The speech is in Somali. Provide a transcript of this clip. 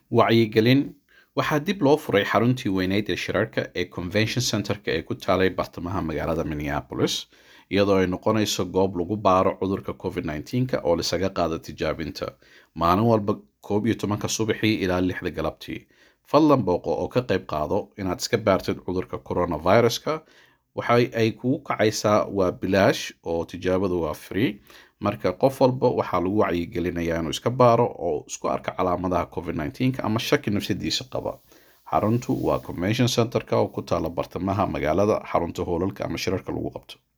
wacyigelin waxaa dib loo furay xaruntii weyneyd ee shirarka ee convention centerka ee ku taalay bartamaha magaalada minneapolis iyadoo ay noqonayso goob lagu baaro cudurka covid nneteen-ka oo lisaga qaada tijaabinta maalin walba koob iyo tobanka subaxii ilaa lixda galabtii fadlan booqo oo ka qayb qaado inaad iska baartid cudurka coronaviruska waxa ay kugu kacaysaa waa bilaash oo tijaabadu waa free marka qof walba waxaa lagu wacyigelinayaa inuu iska baaro oo isku arka calaamadaha covid nneteen-ka ama shaki nafsadiisa qaba xaruntu waa convention centerka oo ku taala bartamaha magaalada xarunta hoolalka ama shirarka lagu qabto